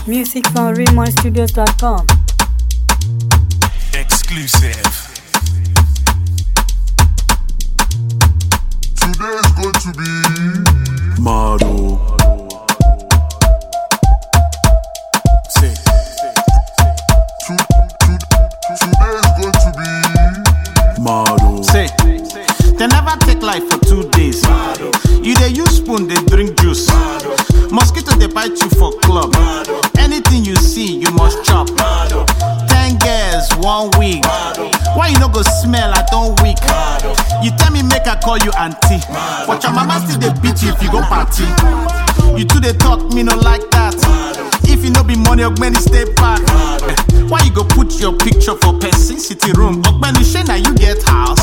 Music from RaymonStudios.com. Exclusive. Today is going to be Model. Say, to, to, today is going to be model. Say, they never take life for two days. You dey use spoon, they drink juice. Mosquito they bite you for club. Anything you see, you must chop. Ten girls, one week. Why you no go smell? I don't weak. You tell me make I call you auntie, but your mama still they beat you if you go party. You two they talk me no like that. If you no be money, Ogbeni stay back. Eh, Why you go put your picture for person city room? Ogbeni Shey you get house.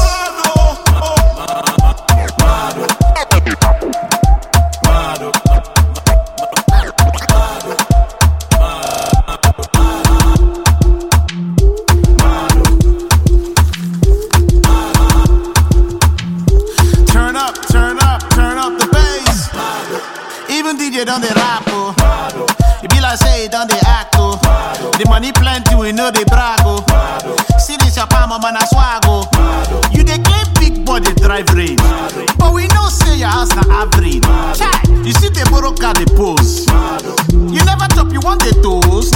Turn up, turn up, turn up the bass. Even DJ done the rap, oh. It be like say it done the act, oh. The money plenty, we know they brag, oh. See this your palm, man, I swag, oh. You dey claim big body drive range, but we know say your house na average. Chai, you see the borrow car the pose. You never top, you want the toast.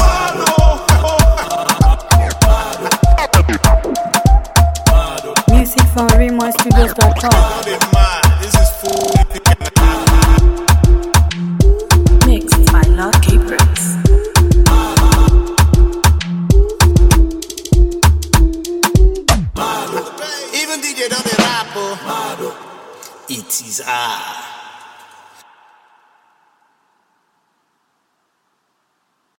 Music from RaymonStudios.com. This is full. Mixed by Lord Caprix. Even DJ done the rap, oh. It is I.